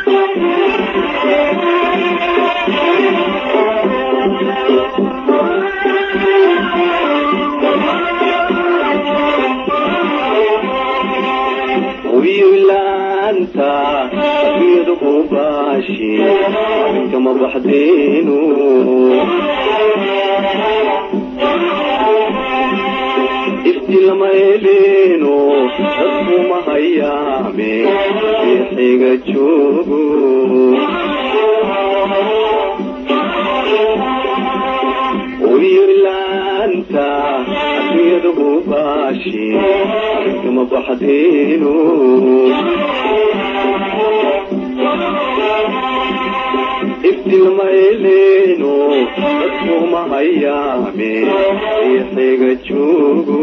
wiilaanta geedu u baashi kama baxdeenu ifti lama eleeno dadkuma hayaame eexiga joogo wiilaanta geedu u baashi kama baxdeenu iftilma eleeno dadkuma hayaame eexiga joogo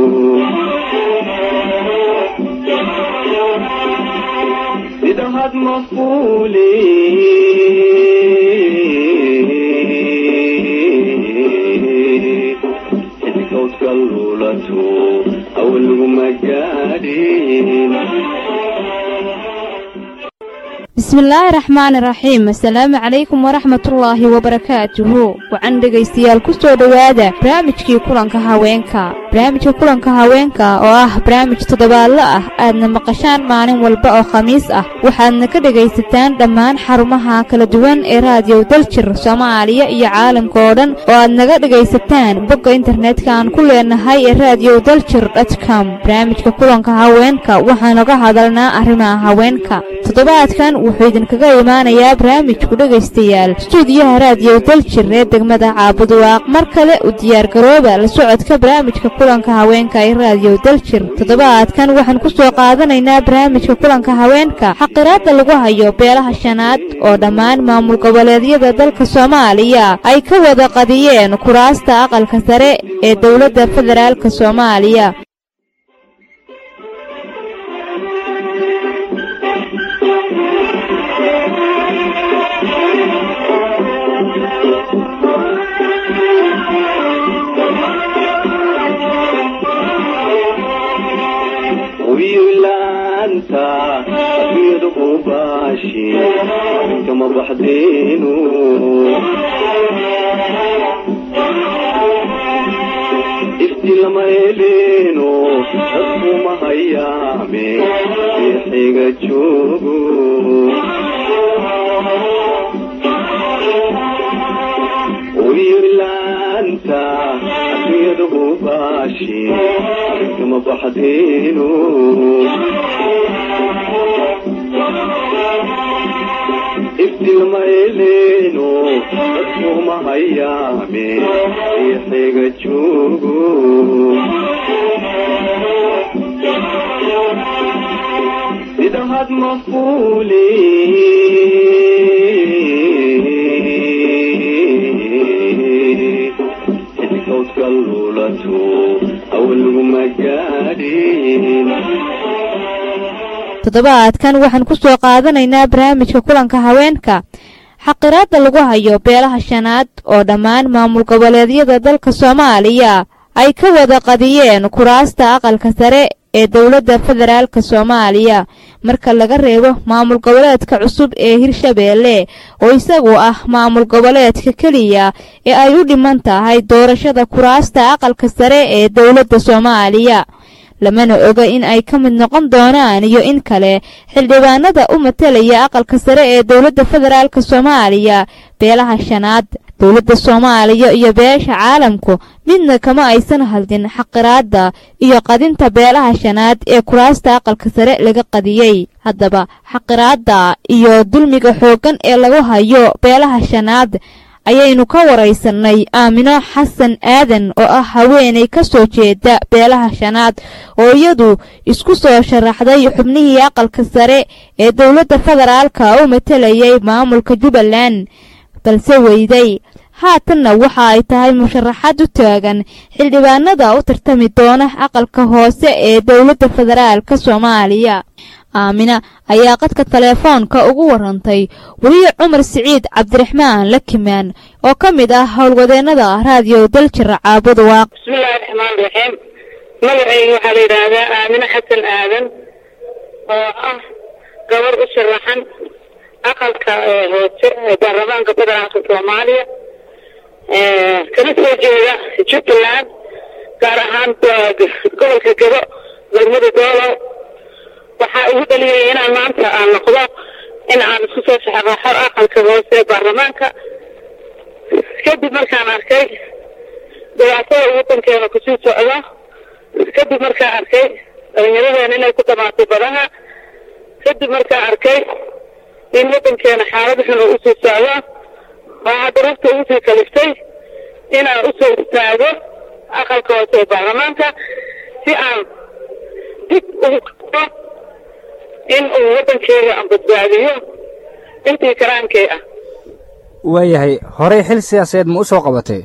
sida had mafuuli xidhkowdka luulato awalguma gaadhin bismillaahi raxmaani raxiim asalaamu calaykum waraxmatullaahi wabarakaatuhu wacan dhegaystayaal ku soo dhowaada barnaamijkii kulanka haweenka barnaamijka kulanka haweenka oo ah barnaamij toddobaadlo ah aadna maqashaan maalin walba oo khamiis ah waxaadna ka dhegaysataan dhammaan xarumaha kala duwan ee raadiyow daljir soomaaliya iyo caalamka oo dhan oo aad naga dhegaysataan bogga internetka aan ku leenahay ee raadiyow daljir dotcom barnaamijka kulanka haweenka waxaanoga hadalnaa arrimaha haweenka toddobaadkan wuxuu idinkaga imaanayaa barnaamijku dhegaystayaal stuudiyaha raadiyow daljir ee degmada caabuduwaaq mar kale u diyaargarooba la socodka barnaamijka kulanka haweenka ee raadiyow daljir toddobaadkan waxaan ku soo qaadanaynaa barnaamijka kulanka haweenka xaqiraadda lagu hayo beelaha shanaad oo dhammaan maamul goboleedyada dalka soomaaliya ay ka wada qadiyeen kuraasta aqalka sare ee dowladda federaalk soomaaliya wiilaanta geedu u baashi kama baxdeenu ifti lama eleeno dadkuma hayaame eexiga joogo wiilaanta geedu u baashi kama baxdeenu iftilma eleeno dadkuma hayaame eexiga joogo sida had mafuuli xidhkowdka luulato awalguma gaadhin toddobaadkan waxaan ku soo qaadanaynaa barnaamijka kulanka haweenka xaqiraadda lagu hayo beelaha shanaad oo dhammaan maamul goboleedyada dalka soomaaliya ay ka wada qadiyeen kuraasta aqalka sare ee dowladda federaalk soomaaliya marka laga reebo maamul goboleedka cusub ee hirshabeelle oo isagu ah maamul goboleedka keliya ee ay u dhiman tahay doorashada kuraasta aqalka sare ee dowladda soomaaliya lamana oga in ay ka mid noqon doonaan iyo in kale xildhibaanada u matalaya aqalka sare ee dowladda federaalk soomaaliya beelaha shanaad dowladda soomaaliya iyo beesha caalamku midna kama aysan hadlin xaqiraadda iyo qadinta beelaha shanaad ee kuraasta aqalka sare laga qadiyey haddaba xaqiraadda iyo dulmiga xooggan ee lagu hayo beelaha shanaad ayaynu ka waraysannay aamino xasan aadan oo ah haweenay ka soo jeeda beelaha shanaad oo iyadu isku soo sharaxday xubnihii aqalka sare ee dowladda federaalka u matalayay maamulka jubbaland balse weyday haatanna waxa ay tahay musharaxad u taagan xildhibaanada u tartami doona aqalka hoose ee dowladda federaalka soomaaliya aamina ayaa qadka teleefoonka ugu warantay weliye cumar siciid cabdiraxmaan lakimaan oo ka mid ah howlwadeennada raadiyo daljira caabud waaq bismillahi raxmaan raxiim magacayga waxaa la yidhaahdaa aamine xasan aadan oo ah gabar u sharaxan aqalka hoose ee baarlamaanka federaalka soomaaliya kana soo jeeda jubbaland gaar ahaan gobolka gabo degmada doolow waxaa igu dhaliyay inaan maanta aan noqdo in aan isku soo sharaxo aqalka hoose ee baarlamaanka kadib markaan arkay dhibaatada wadankeena kusii socda kadib markaan arkay dhalinyaradeen inay ku dhamaatay badaha kadib markaan arkay in wadankeena xaalad xun oo usii socdo waxaa duruufta ugu sii kaliftay inaan usoo istaago aqalka hoose ee baarlamaanka si aan dib ugu kabo in uu waddankeega aan badbaadiyo intii karaankay ah waayahay horey xil siyaasadeed ma u soo qabatay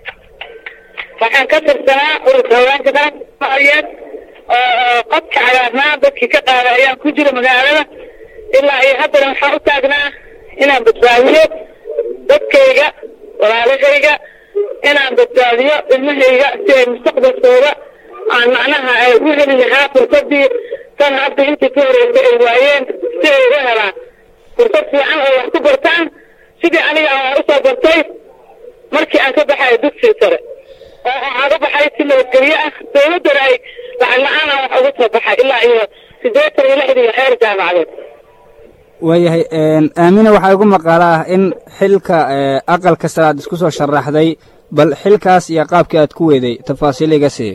waxaan ka tirsanaa ururka haweenka qaranka soomaaliyeed oo qodka cagaarnaa dadkii ka qaaday ayaan ku jira magaalada ilaa iyo haddana waxaan u taagnaa inaan badbaadiyo dadkayga walaalahayga inaan badbaadiyo ilmahayga si ay mustaqbalkooda aan macnaha ay u heli lahaa fursadii tan hadda intii ka horeysay ay waayeen si ay uga helaan fursad fiican oo wax ku bartaan sidii aniga aan usoo bartay markii aan ka baxayo dugsiga sare oo aan u baxay si nabadgelyo ah dawladdana ay lacag la-aan aan wax uga soo baxay ilaa iyo siddeetan iyo lixdan xeer jaamacadeed waayahay aamina waxaa igu maqaalo ah in xilka aqalka sare aad isku soo sharaxday bal xilkaas iyo qaabkii aad ku weeday tafaasiil iga sii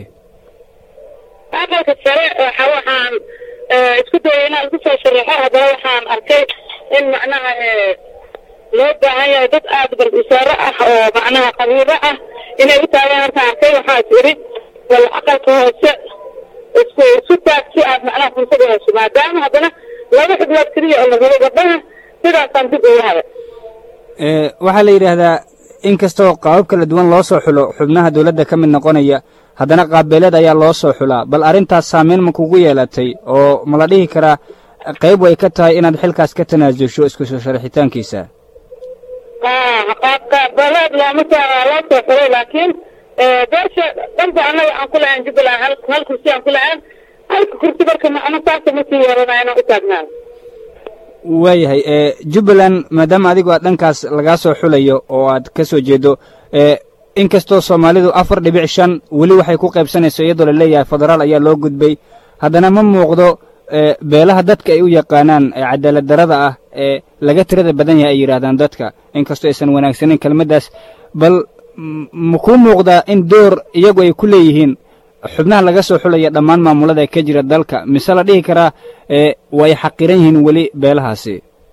aqalka sare waxa waxaan isku dayay inaan isku soo sharaxo haddana waxaan arkay in macnaha loo baahan yahay dad aada barbisaaro ah oo macnaha qabiilo ah inay u taagaan markaan arkay waxaa is idhi bal aqalka hoose isku isu taag si aad macnaha fursad u hesho maadaama haddana laba xubnood keliya oo lagalo gabdhaha sidaasaan dib ugu haday waxaa la yidhaahdaa in kastoo qaabab kala duwan loo soo xulo xubnaha dawladda ka mid noqonaya haddana qaabbeeleed ayaa loo soo xulaa bal arrintaas saameyn ma kugu yeelatay oo ma la dhihi karaa qayb way ka tahay inaad xilkaas ka tanaasusho isku soo sharaxitaankiisa qaabbeeleed looma soo loo soo xulay laakiin beesha dhanba annaga aan ku lahayn jubbaland hal hal kursi aan ku lahayn halka kursi marka macno saasa ma sii yeelanaya inaan u taagnaan waayahay jubbaland maadaama adigu aad dhankaas lagaa soo xulayo oo aad ka soo jeedo in kastoo soomaalidu afar dhibic shan weli waxay ku qaybsanayso iyadoo la leeyahay federaal ayaa loo gudbay haddana ma muuqdo beelaha dadka ay u yaqaanaan ee cadaalad darada ah ee laga tirada badan yahay ay yidhaahdaan dadka inkastoo aysan wanaagsaneyn kelmaddaas bal ma kuu muuqdaa in door iyagu ay ku leeyihiin xubnaha laga soo xulaya dhammaan maamulada ee ka jira dalka mise la dhihi karaa way xaqiran yihiin weli beelahaasi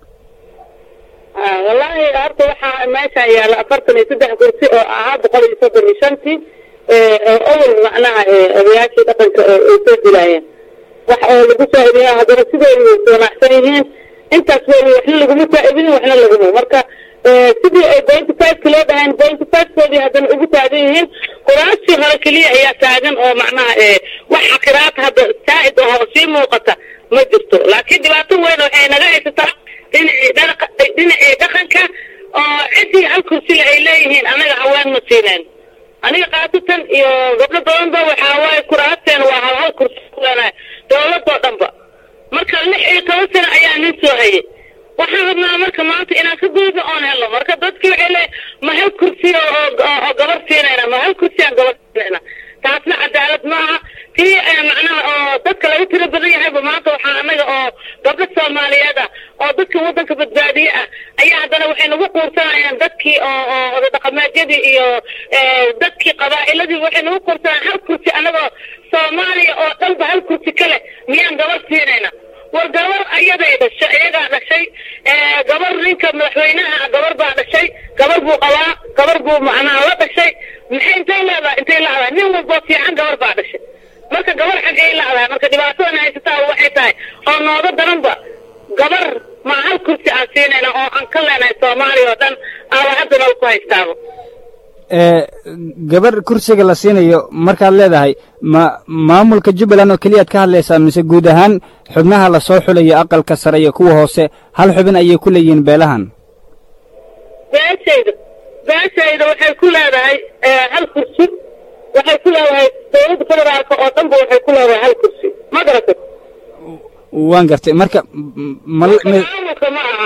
wallaahi horta waxaa meeshaan yaalla afartan iyo saddex kursi oo ahaa boqol iyo soddon iyo shantii oo awal macnaha odayaashii dhaqanka oo ay soo dilaayeen wax oo lagu saa'idiya haddana siday wanaagsan yihiin intaas wey waxna laguma saa'idin waxna laguma marka sidii ay bointy fiveka loo dhahayn bointy fivekoodii haddana ugu taagan yihiin quraastii hore keliya ayaa taagan oo macnaha wax xaqiraad hadda saa'id ahoo sii muuqata ma jirto laakiin dhibaato weyn waxay naga haysataa dhinacii dha dhinacii dhaqanka oo ciddii hal kursile ay leeyihiin anaga haween ma siineen aniga kaasatan iyo gabdho badanba waxaa waaye kuraasteena waa hal hal kursi kuleenahay dowladoo dhanba marka lix iyo toban sano ayaa nin soo hayay waxaan rabnaa marka maanta inaan ka gudba oon helno marka dadkii waxay leeyihin ma hal kursi oo oo gabar siinayna ma hal kursi aan gabar siinayna taasna cadaalad maaha tii macnaha oo dadka laga tiro badan yahayba maanta waxaa anaga oo gabdho soomaaliyeed ah oo dadka waddanka badbaadiye ah ayaa haddana waxay nagu quursanayaan dadkii oo oo oda dhaqameedyadii iyo dadkii qabaa'iladii waxay nagu quursanayaan hal kursi anagoo soomaaliya oo dhanba hal kursi kale miyaan gabar siinayna war gabar ayaday dhashay iyagaa dhashay gabar ninka madaxweynaha gabar baa dhashay gabar buu qabaa gabar buu macnaha la dhashay maxay intay leedahay intay lacdahay nin walboo fiican gabar baa dhashay marka gabar xaggay lacdahay marka dhibaatadan haysataa waxay tahay oo nooga daranba gabar ma hal kursi aan siinayna oo aan ka leenahay soomaaliya oo dhan aaba hadda nal ku haystaaba gabar kursiga la siinayo markaad leedahay ma maamulka jubbaland oo keliyaad ka hadlaysaa mise guud ahaan xubnaha la soo xulayo aqalka sare iyo kuwa hoose hal xubin ayay ku leeyihiin beelahan beeshayda beeshayda waxay ku leedahay hal kursi waxay ku leedahay dowladda federaalka oo dhanba waxay ku leedahay hal kursi ma garatay waan gartay marka maamulka ma aha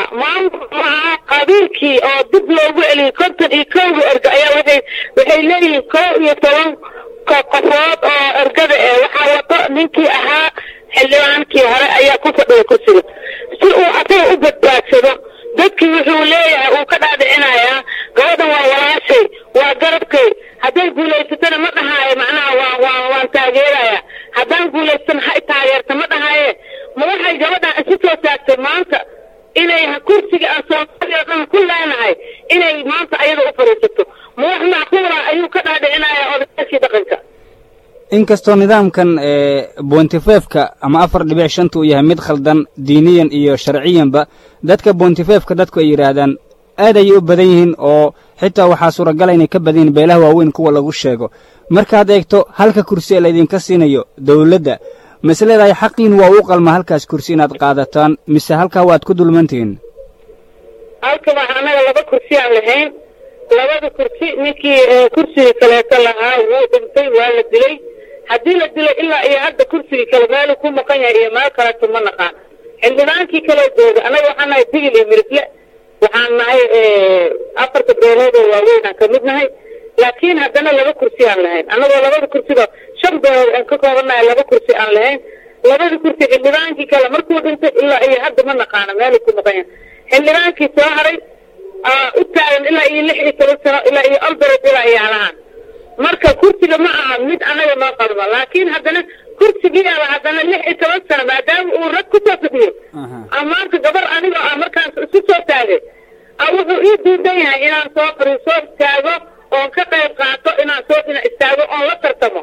maanta maaha qabiilkii oo dib loogu celiyey konton iyo kowga erga ayaa waxay waxay leeyihiin kow iyo toban qofood oo ergada eh waxaa wato ninkii ahaa xildhibaankii hore ayaa ku fadhiya kursiga si uu asaga u badbaadsado dadkii wuxuu leeyahay uu ka dhaadhicinayaa gabadhan waa walaashay waa garabkay hadday guulaysatana ma dhahaayo macnaha waa waa waan taageeraya haddaan guulaystan ha taageerta ma dhahaaye ma waxay gabadhan isu soo taagtay maanta inay kursiga aan soomaaliya dhan ku leenahay inay maanta ayada u fadhiisato ma wax macquula ayuu ka dhaadhicinaya odayaashii dhaqanka inkastoo nidaamkan bontifeefka ama afar dhibic shanta uu yahay mid khaldan diiniyan iyo sharciyanba dadka bontifeefka dadku ay yidhaahdaan aad ayay u badan yihiin oo xitaa waxaa suuragala inay ka badan yihin beelaha waaweyn kuwa lagu sheego markaad eegto halka kursi ee laydinka siinayo dawladda mase leedahay xaqiin waa u qalma halkaas kursi inaad qaadataan mise halkaa waad ku dulmantihiin halka waa annaga laba kursi aan lahayn labada kursi ninkii kursigii kaleeto lahaa wuu dhintay waa la dilay haddii la dilay ilaa iyo hadda kursigii kale meeluu ku maqan yahay iyo meel kaleeto ma naqaan xildhibaankii kale jooga annaga waxaan nahay digil iyo mirisle waxaan nahay afarta beeloodoo waaweynaan ka mid nahay laakiin haddana laba kursi aan lahayn annagoo labada kursiba shan beelood aan ka koobannahay laba kursi aan lahayn labada kursi xildhibaankii kale markuu dhintay ilaa iyo hadda ma naqaana meeluu ku maqan yahay xildhibaankii soo haray u taagan ilaa iyo lix iyo toban sano ilaa iyo albered ilaa iyo halahaan marka kursiga ma aha mid annaga noo qalma laakiin haddana kursigiiaba haddana lix iyo toban sano maadaama uu rag kusoo fadhiyo amaanta gabar anigoo ah markaan isu soo taagay wuxuu ii diidan yahay inaan soo fariyo soo istaago oon ka qayb qaato inaan soo dhinac istaago oon la tartamo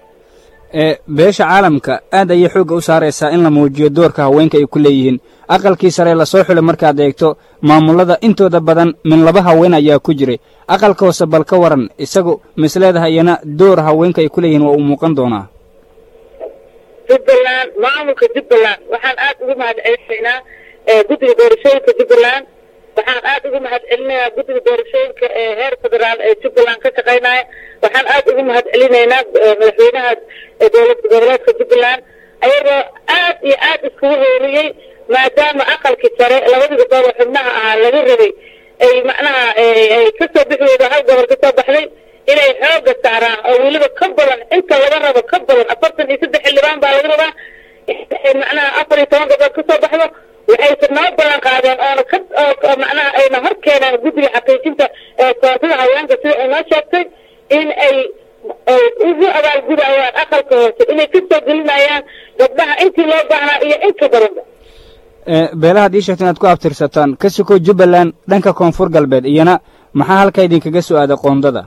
beesha caalamka aad ayay xoogga u saaraysaa in la muujiyo doorka haweenka ay ku leeyihiin aqalkii sare lasoo xulay markaad eegto maamullada intooda badan min laba haween ayaa ku jiray aqalka hoose bal ka waran isagu misleedaha iyana door haweenka ay ku leeyihiin waa uu muuqan doonaa jubbaland maamulka jubbaland waxaan aad ugu mahad celinaynaa guddiga doorashooyinka jubbaland waxaan aad ugu mahad celinayaa guddiga doorashooyinka ee heer federaal ee jubbaland ka shaqaynaya waxaan aad ugu mahad celinaynaa madaxweynaha dowlad goboleedka jubbaland ayagoo aad iyo aad iskugu hooriyey maadaama aqalkii sare labadii gobol oo xubnaha ahaa laga rabay ay macnaha ay kasoo bixi weydo hal gobol kasoo baxday inay xooga saaraan oo weliba ka badan inta laga rabo ka badan afartan iyo saddex xildhibaan baa laga rabaa macnaha afar iyo toban gobol kasoo baxdo waxayse noo ballan qaadeen oona ka macnaha ayna hor keeneen guddiga xaqiijinta ee koontada haweenka sida ay noo sheegtay in ay ugu abaalgudayaan aqalka hoose inay kasoo gelinayaan gabdhaha intii loo baahnaa iyo inka badanba beelaha ad ii sheegta inaad ku abtirsataan ka suko jubbaland dhanka koonfur galbeed iyana maxaa halkaa idinkaga soo aaday qoondada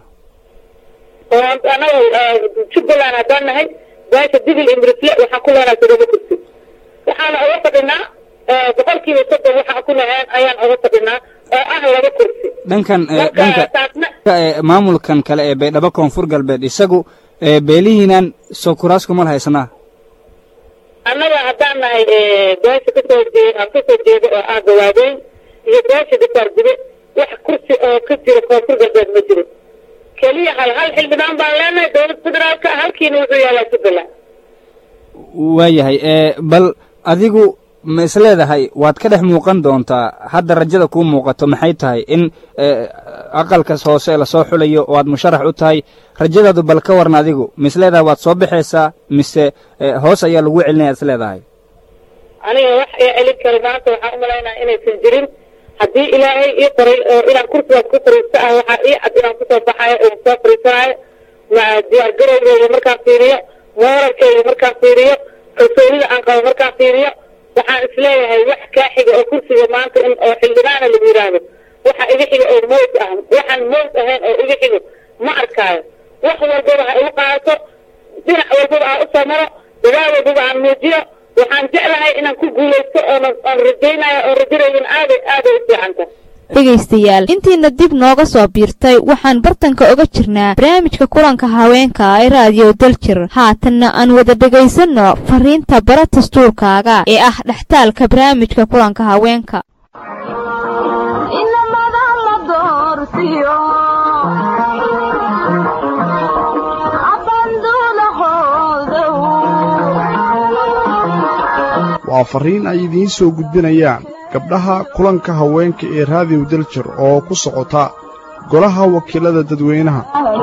anaga jubbaland haddaan nahay beesha digil imrisle waxaan ku leenahay todoba kursi waxaana uga fadhinaa boqolkiiba soddon waxaan ku laheen ayaan uga fadhinaa oo ah laba kursi dhankan dhanka maamulkan kale ee baydhabo koonfur galbeed isagu beelihiinan soo kuraas kumal haysnaa annaga haddaan nahay beesha kasoo jee aan kasoo jeedo oo ah gawaadeyn iyo beesha dasaardibe wax kursi oo ka jira koonfur galbeed ma jiro keliya hal hal xildhibaan baan leenahay dowlad federaalka halkiina wuxuu yaalaa jubbaland waayahay bal adigu ma isleedahay waad ka dhex muuqan doontaa hadda rajada kuu muuqato maxay tahay in aqalkas hoose lasoo xulayo oo aad musharax u tahay rajadaadu bal ka waran adigu ma isleedahay waad soo baxaysaa mise hoos ayaa lagu celinaya ad isleedahay aniga wax ii celin kara maanta waxaan u malaynaya inaysan jirin haddii ilaahay ii qoray oo inaan kursigaas ku fariisto ah waxaa ii cad inaan kusoo baxayo oo soo fariisanayo ma diyaar garowgeyga markaan fiiriyo moorarkeyga markaan fiiriyo kalsoonida aan qabo markaan fiiriyo waxaan isleeyahay wax kaa xiga oo kursiga maanta in oo xildhibaana lagu yidhaahdo waxa iga xiga oo mowt ah waxaan mowt ahayn oo iga xigo ma arkaayo wax walbaba ha igu qaadato dhinac walbaba aan usoo maro dadaal walbaba aan muujiyo waxaan jeclahay inaan ku guulaysto oon oon rajaynayo oo rajadeyduna aaday aaday u fiicanta dhegaystayaal intiina dib nooga soo biirtay waxaan bartanka oga jirnaa barnaamijka kulanka haweenka ee raadiyo daljir haatanna aan wada dhegaysanno fariinta bara dastuurkaaga ee ah dhextaalka barnaamijka kulanka haweenka waa farriin ay idiin soo gudbinayaan gabdhaha kulanka haweenka ee raadiyo daljir oo ku socota golaha wakiilada dadweynaha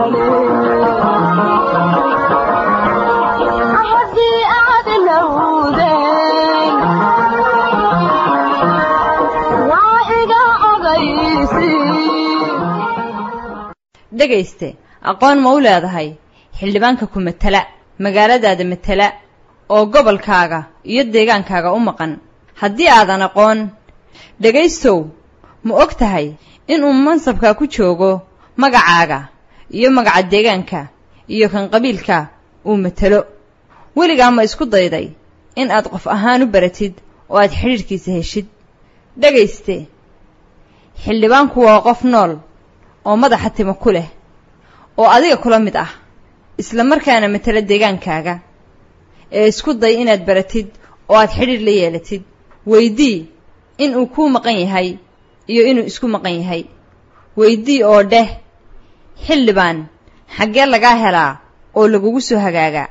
dhegayste aqoon ma u leedahay xildhibaanka ku matala magaaladaada matala oo gobolkaaga iyo deegaankaaga u maqan haddii aadan aqoon dhegaystow ma og tahay inuu mansabkaa ku joogo magacaaga iyo magaca deegaanka iyo kan qabiilka uu matalo weligaa ma isku dayday in aad qof ahaan u baratid oo aad xidhiidhkiisa heshid dhegayste xildhibaanku waa qof nool oo madaxa timo ku leh oo adiga kula mid ah isla markaana matala deegaankaaga ee isku day inaad baratid oo aad xidhiidh la yeelatid weydii inuu kuu maqan yahay iyo inuu isku maqan yahay weydii oo dheh xildhibaan xaggee lagaa helaa oo lagugu soo hagaagaa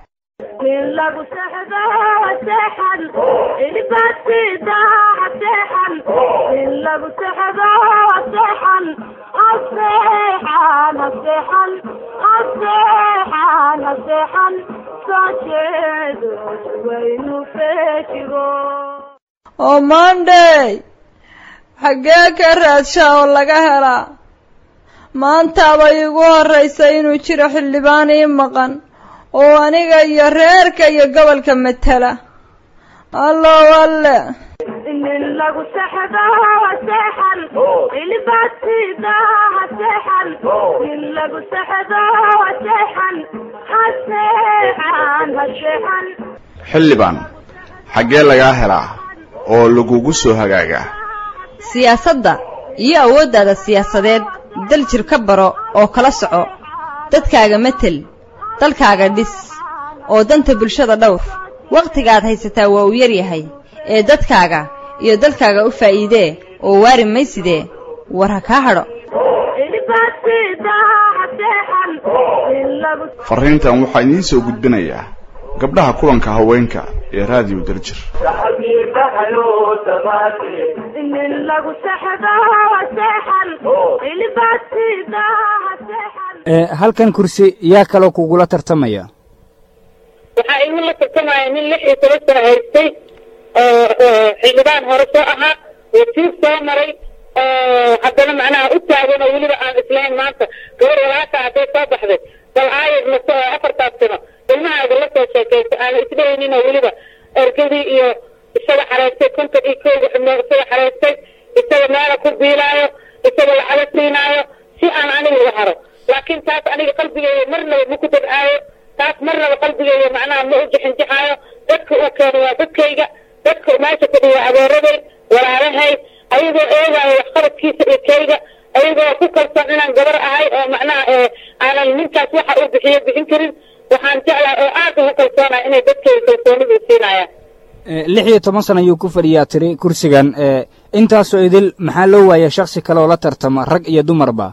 oo maandhey xaggee ka raadshaa oo laga helaa maantaaba iigu horraysa inuu jiro xildhibaan ii maqan oo aniga iyo reerka iyo gobolka matala allow alle xildhibaan xaggee lagaa helaa oo lagugu soo hagaagaa siyaasadda iyo awooddaada siyaasadeed daljir ka baro oo kala soco dadkaaga matel dalkaaga dhis oo danta bulshada dhowr wakhtigaad haysataa waa uu yar yahay ee dadkaaga iyo dalkaaga u faa'iidee oo waari maysidee war ha kaa hadho farriintan waxaa idiin soo gudbinayaa gabdhaha kulanka haweenka ee raadiyo daljir halkan kursi yaa kaloo kugula tartamaya waxaa igula tartamaya nin lix iyo toban sano haystay oo xildhibaan hore soo ahaa wasiir soo maray oo haddana macnaha u taagan oo weliba aan islahayn maanta gabar walaasha hadday soo baxday bal aayad maso afartaas sano ilmahaaga la soo sheekaysa aana isdhahaynin oo weliba ergadii iyo isaga xaraystay konton iyo kooga xubnood isaga xaraystay isaga meela ku biilaayo isaga lacaga siinaayo si aan aniga uga haro laakiin taas aniga qalbigeyga marnaba ma ku dabcaayo taas marnaba qalbigeyga macnaha ma u jixinjixaayo dadka uu keeno waa dadkayga dadka meesha fadhiya waa adeeraday walaalahay ayagoo eegaayo waxqabadkiisa iyo kayga ayagoo ku kalsoon inaan gabar ahay oo macnaha aanan ninkaas waxa uu bixiyo bixin karin waxaan jeclahay oo aad ugu kalsoonahay inay dadkayga kalsoonida siinayaan lix iyo toban sana ayuu ku fadhiyaa tiri kursigan intaasoo idil maxaa loo waaya shaksi kale oo la tartama rag iyo dumarba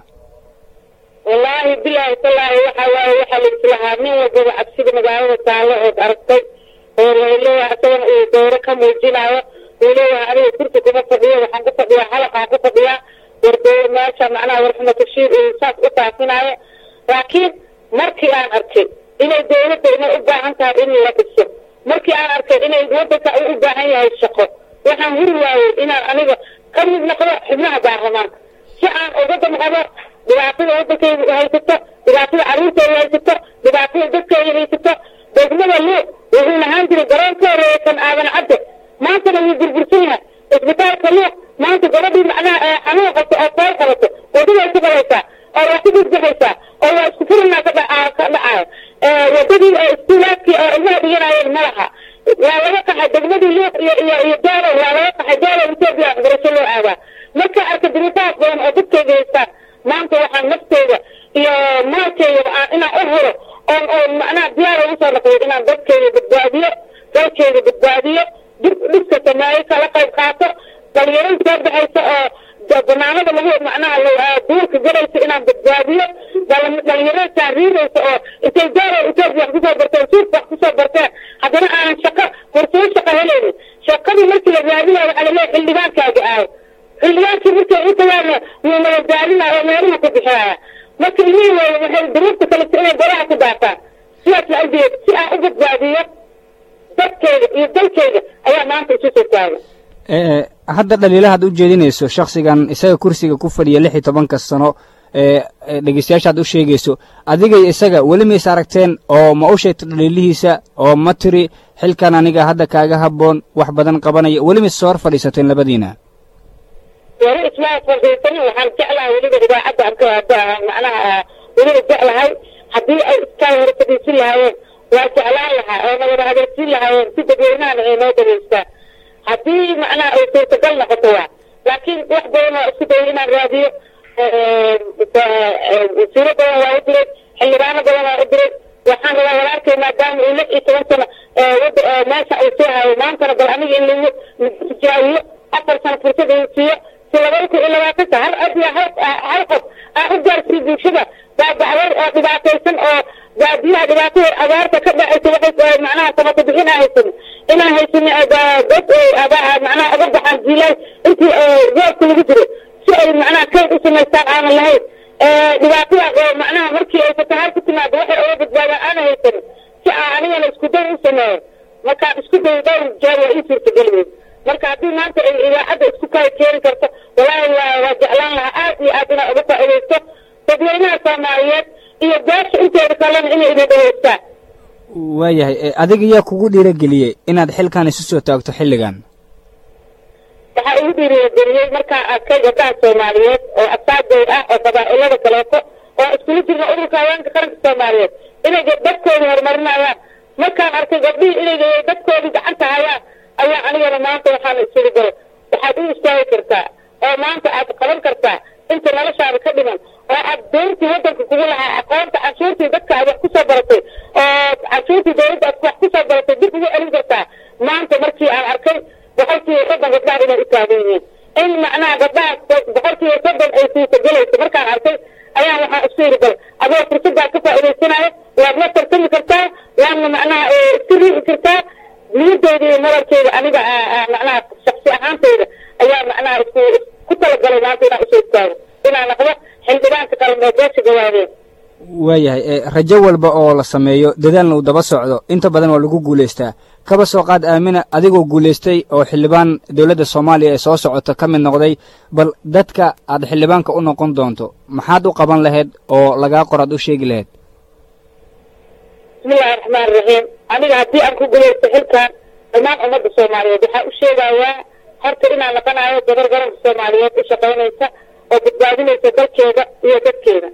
wallaahi bilaahi tallaahi waxa waaye waxaa la islahaa nin walbaba cabsida magaalada taallo ood aragtay oo leeyahay isagana uu dowro ka muujinayo uu leeyahay aniga kursi kuma fadhiyo waxaan ku fadhiyaa xalaqaan ku fadhiyaa wardowro meesha macnaha warxuma tashiir uu saas u taasinaayo laakiin markii aan arkay inay dowladda inay u baahan tahay in la dhiso markii aan arkay inay waddanka uu u baahan yahay shaqo waxaan huri waayey inaan aniga ka mid noqdo xubnaha baarlamaanka si aan uga damqado dhibaatada waddankayga haysato dhibaatada carruurtayda haysato dhibaatada dadkayga haysato degmada luuq wuxuu lahaan jiray garoon ka horeeya kan aadan cadde maantana wuu burbursan yahay isbitaalka luuq maanta gabadhii macnaha xanuun qabto oo soo qabato waddaday ku qabaysaa oo waa ku gurguraysaa oo waa isku furinaa ka dhacaayo waddadii iskuulaadkii oo ilmaha dhiganayeen ma laha waa laga qaxay degmadii luuq iyo iyo iyo daalow waa laga qaxay daalow etoobiya waxbarasho loo aadaa marka arka diritaas badan oo dadkayga haystaan maanta waxaan nafteyda iyo maalkeyga aan inaan u huro oon oo macnaha diyaar ugu soo noqday inaan dadkeyga badbaadiyo dalkeyga badbaadiyo dib dhiska sameeyo kala qayb qaato dhalinyarada soo baxaysa oo banaanada lagu macnaha duurka galaysa inaan badbaadiyo dhalinyarada taariiraysa oo intay daalow etoobiya wax kusoo barteen suuq wax kusoo barteen haddana aanan shaqo fursado shaqo helaynin shaqadii markii la raadi adiga waxaa laleeyahay xildhibaankaaga aayo xildhibaankii markay u tagaana wuu madadaalinaya oo meelaha ku bixinaya marka ilmihii way waxay duruufta kaleta inay golaha ku daataan sidaas la awgeed si aan u badbaadiyo dadkeyga iyo dalkeyga ayaa maanta isu soo taaga hadda dhaliilahaad u jeedinayso shakhsigan isaga kursiga ku fadhiya lix iyo tobanka sano ee dhegeystayaasha aad u sheegayso adiga iyo isaga weli ma is aragteen oo ma u sheegta dhaliilihiisa oo ma tiri xilkan aniga hadda kaaga habboon wax badan qabanaya weli ma is soo hor fadhiisateen labadiina weli ismaa fadhiisanin waxaan jeclahay weliba idaacadda anka macnaha weliba jeclahay haddii ay iskaa hore fadhiisin lahaayeen waa jeclaan lahaa oo nagada hadeersiin lahaayeen si dadweynahana ay noo dhageystaan haddii macnaha ay suurtagal noqoto waa laakiin wax badan oo isku dayay inaan raadiyo wasiiro badan waa u diray xildhibaano badan waa u diray waxaan rabaa walaalkay maadaama uu lix iyo toban sano meesha uu soo hayo maantana bal aniga in lagu tijaabiyo afar sano fursad uu siiyo si labada kun iyo labaatanka hal ad iyo hal hal qof aan u gaarsiiyo bulshada baabacday oo dhibaataysan oo baadiyaha dhibaatada abaarta ka dhacaysa waxay macnaha samata bixin aan haysan inaan haysan dad macnaha uga baxaan jiilaal intii roobka lagu jiro si ay macnaha kayd u samaystaan aanan lahayn dhibaatada oo macnaha markii ay fatahaad ku timaado waxay uga badbaadaan aanan haysan si aan anigana isku day u sameeyo markaan isku dayo dhowr jeer waa ii suurtageliyey marka haddii maanta ay idaacadda isku kala keeni karto walaahi waa waa jeclaan lahaa aad iyo aad inaa uga faa'iidaysto dadweynaha soomaaliyeed iyo beesha inteeda kalena inay idin dhageystaan waayahay adiga yaa kugu dhiirageliyey inaad xilkan isu soo taagto xilligan waxaa igu dhiirigeliyey markaan arkay gabdhaha soomaaliyeed oo asaagoy ah oo qabaa'ilada kaleeto oo iskula jirna ururka haweenka qaranka soomaaliyeed inay dadkooda horumarinayaan markaan arkay gabdhihii inay dadkoodii gacanta hayaan ayaa anigana maanta waxaana isugu galay waxaad u istaagi kartaa oo maanta aad qaban kartaa inta noloshaada ka dhiman oo aad deyntii waddanka kugu lahaa aqoonta canshuurtii dadka aad wax kusoo baratay oo canshuurtii dowladda aad wax kusoo baratay dib ugu celin kartaa maanta markii aan arkay boqolkiiba soddon gabdhaha inay u taagan yihiin in macnaha gabdhaha boqolkiiba soddon ay suurtagelayso markaan arkay ayaa waxaa isku yidhi bal adoo fursaddaa ka faa'iidaysanaayo waad la tartami kartaa waadna macnaha iska riixi kartaa niyadeyda iyo mararkeeda aniga macnaha shaksi ahaanteyda ayaa macnaha isku ku talagalay maanta inaan usoo istaago inaan noqdo xildhibaanka qaran ee beesha gawaadeen waayahay rajo walba oo la sameeyo dadaalna uu daba socdo inta badan waa lagu guulaystaa kaba soo qaad aamina adigoo guulaystay oo xildhibaan dowladda soomaaliya ee soo socota ka mid noqday bal dadka aad xildhibaanka u noqon doonto maxaad u qaban lahayd oo lagaa qor aad u sheegi lahayd bismillahi raxmaan raxiim aniga haddii aan ku guulaysto xilkan dhammaan ummadda soomaaliyeed waxaa u sheegayaa horta inaan noqonayo gabar garanka soomaaliyeed u shaqaynaysa oo badbaadinaysa dalkeeda iyo dadkeeda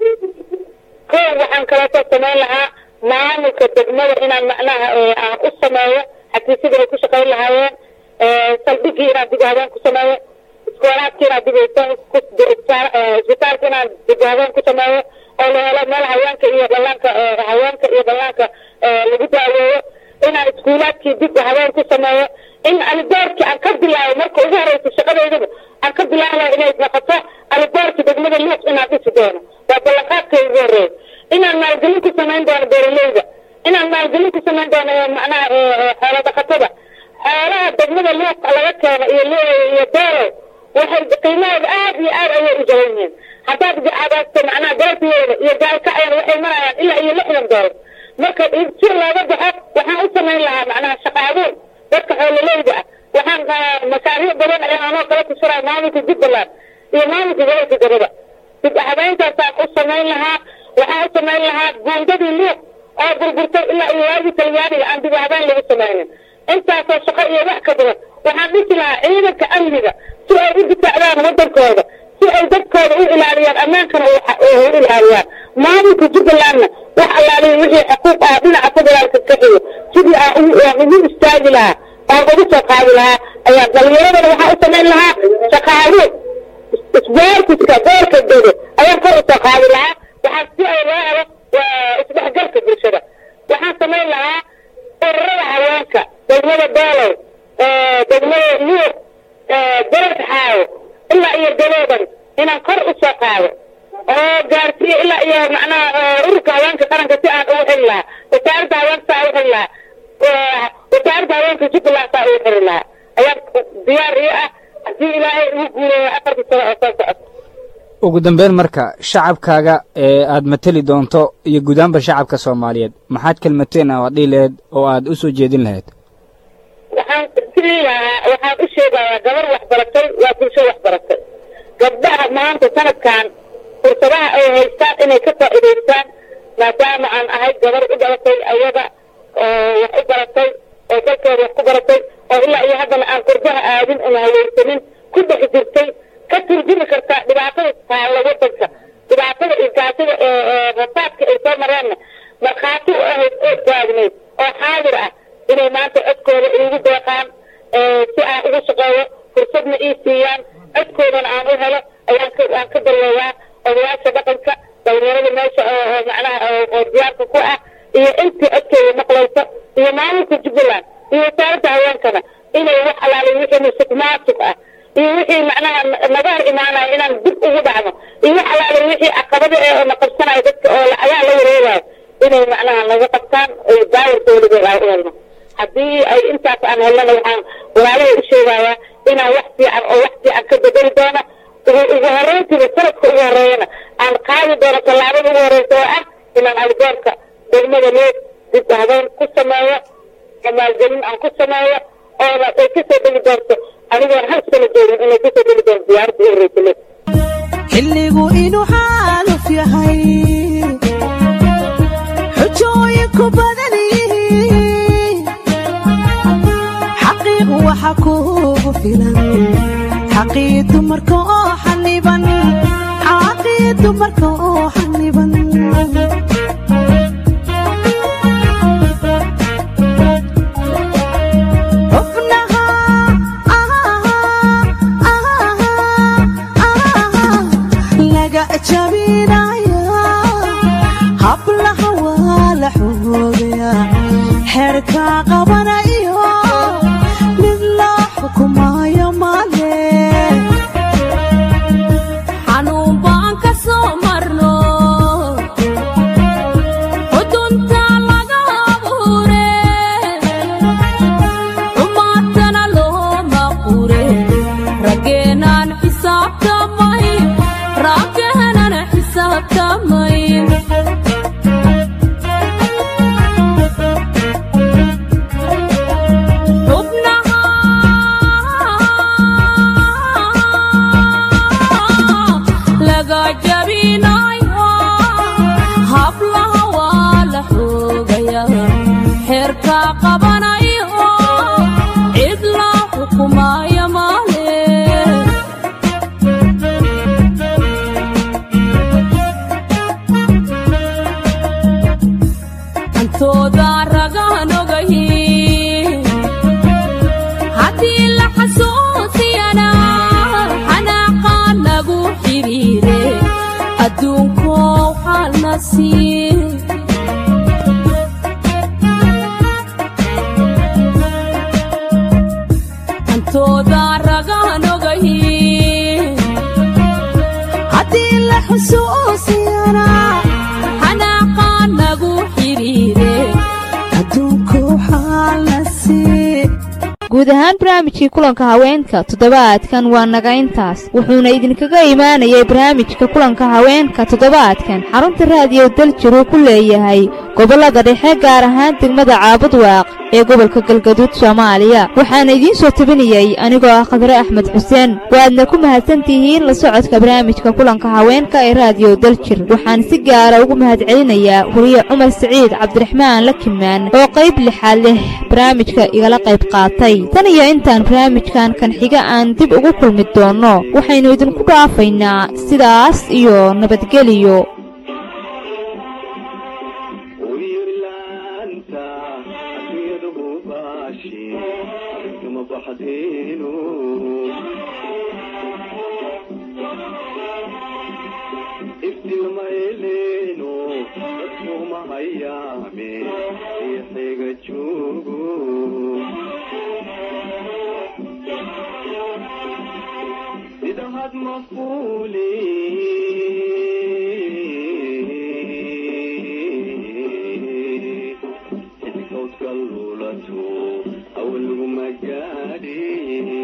ko waxaan kaleeto samayn lahaa maamulka degmada inaan macnaha aan u sameeyo xafiisyada ay ku shaqayn lahaayeen saldhigii inaan dib habeen ku sameeyo iskoolaadka inaan dib isbitaalka inaan dib habeen ku sameeyo oo la helo meel haweenka iyo dhallaanka haweenka iyo dhallaanka lagu daaweeyo inaan iskuulaadkii dib habeen ku sameeyo in aliboorkii aan ka bilaabo marka ugu horeysa shaqadeydaba aan ka bilaabayo inay noqoto aliboorka degmada luuq inaan dhisi doono waa ballanqaadka ugu horeeya inaan maalgelin ku samayn doono beeraleyda inaan maalgelin ku samayn doono macnaha xoolo dhaqatada xoolaha degmada luuq laga keeno iyo iyo beerow waxay qiimahooda aad iyo aad ayay u jaban yihiin haddaad adaagto macnaha galabiyooda iyo gaalkacayana waxay marayaan ilaa iyo lixdan doolar marka si looga baxo waxaan u samayn lahaa macnaha shaqa abuur dadka xoololeyda ah waxaan mashaariic badan ayaan anoo kala tusiraya maamulka jubbaland iyo maamulka gobolka gabada dib habeyntaasaan u samayn lahaa waxaan u samayn lahaa guundadii luuq oo burburtay ilaa iyo waagii talyaaniga aan dib habeen lagu samaynin intaasoo shaqo iyo wax ka badan waxaan dhisi lahaa ciidanka amniga si ay u difaacdaan waddankooda si ay dadkooda u ilaaliyaan ammaankana u ilaaliyaan maamulka jubbalandna wax allaaliya wixii xuquuq ah dhinaca federaalka kaxiyo sidii aan ugu istaagi lahaa oon ugu soo qaadi lahaa ayaa dhalinyaradana waxaan u samayn lahaa shaqaaluud isboortiska goolka dede ayaan kor usoo qaadi lahaa waxaa si ay loo helo isdhexgalka bulshada waxaan samayn lahaa ururada haweenka degmada beelow degmada luuq beled xaawo ilaa iyo galoodan inaan kor usoo qaado oo gaarsiiyo ilaa iyo macnaha ururka haweenka qaranka si aan ugu xiri lahaa wasaaradda haweenka saa ugu xiri lahaa wasaaradda haweenka jubbaland saa ugu xiri lahaa ayaa diyaar ii ah haddii ilaahay igu guuleeyo afartii sano oo soo socota ugu dambeyn marka shacabkaaga ee aad mateli doonto iyo gudaanba shacabka soomaaliyeed maxaad kelmateen oo aad dhihi lahayd oo aad u soo jeedin lahayd waxaan sii lahaa waxaan u sheegayaa gabar waxbaratay waa bulsho waxbaratay gabdhaha maanta sanadkan fursadaha ay haystaan inay ka faa'iidaystaan maadaama aan ahay gabar u dhalatay ayada oo wax u baratay oo dalkeeda wax ku baratay oo ilaa iyo haddana aan qurbaha aadin oon haweysanin ku dhex jirtay ka turjumi kartaa dhibaatada taalla wadanka dhibaatada iyo gaasida ee rafaadka ay soo mareenna markhaati u ahayd oo taagneyd oo xaadir ah inay maanta codkooda iigu deeqaan si aan ugu shaqeeyo fursadna ii siiyaan codkoodana aan u helo ayaan ka aan ka dalweeyaa odayaasha dhaqanka dhalinyarada meesha oo macnaha oo diyaarka ku ah iyo intii codkeeda maqlaysa iyo maamulka jubbaland iyo wasaaradda haweenkana inay wax alaalay wixii musuq maasuq ah iyo wixii macnaha naga hor imaanayo inaan dib ugu dhacno iyo wax alaalay wixii caqabada ee oo na qabsanayo dadka oo ayaa la wareegayo inay macnaha naga qabtaan oo daawirkooda aan u helno haddii ay intaas aan helnana waxaan walaalahay u sheegayaa inaan wax fiican oo wax fiican ka bedeli doono ugu horeyntiiba sanadka ugu horeeyana aan qaadi doono tallaabada ugu horeysa oo ah inaan algoorka degmada leed dib habeyn ku sameeyo maalgelin aan ku sameeyo oona ay kasoo dhegi doonto anigoon hal sano joogin inay kasoo dhegi doonto diyaaradda ugu horeysa leed xilligu inuu xaaluf yahay xujooyinku badan yihiin xaqiiqu waxa kuugu filan xaqii dumarka oo xaniban xaqii dumarka oo xaniban xubnaha laga jabinaya hablaha waa la xoogaya xeerka qabanayo mid la xukumayo male xanuun baan ka soo marno xudunta laga abuure xumaatana looma qure raggeenaan xisaabtamay raggeenan xisaabtamay xubnaha laga jabinayo hablaha waa la xoogaya xeerka qabanayo cid la xukumayo male antooda ragaan ogahi haddii la xasuusiyana xanaaqa nagu xidhiire adduunkow xaalna sii antooda ragaan ogahi haddii la xusuusiyana xanaaqa nagu xidhiire adduunku waxaa la sii guud ahaan barnaamijkii kulanka haweenka toddobaadkan waa naga intaas wuxuuna idinkaga imaanayay barnaamijka kulanka haweenka toddobaadkan xarunta raadiyo daljir uu ku leeyahay gobollada dhexe gaar ahaan degmada caabudwaaq ee gobolka galgaduud soomaaliya waxaana idiin soo tabinayey anigoo ah khadre axmed xuseen waadna ku mahadsantihiin la socodka barnaamijka kulanka haweenka ee raadiyo daljir waxaan si gaara ugu mahadcelinayaa wariye cumar siciid cabdiraxmaan lakimaan oo qayb lixaad leh barnaamijka igala qayb qaatay tan iyo intaan barnaamijkan kan xiga aan dib ugu kulmi doonno waxaynu idinku dhaafaynaa sidaas iyo nabadgeliyo wiirlaanta adduunyada hubaashi kama baxdeenu iftilma eleeno dadkuma hayaame ixiga joogo sida had mafuuli xilkowdka luulato awalgu magaa hadheeye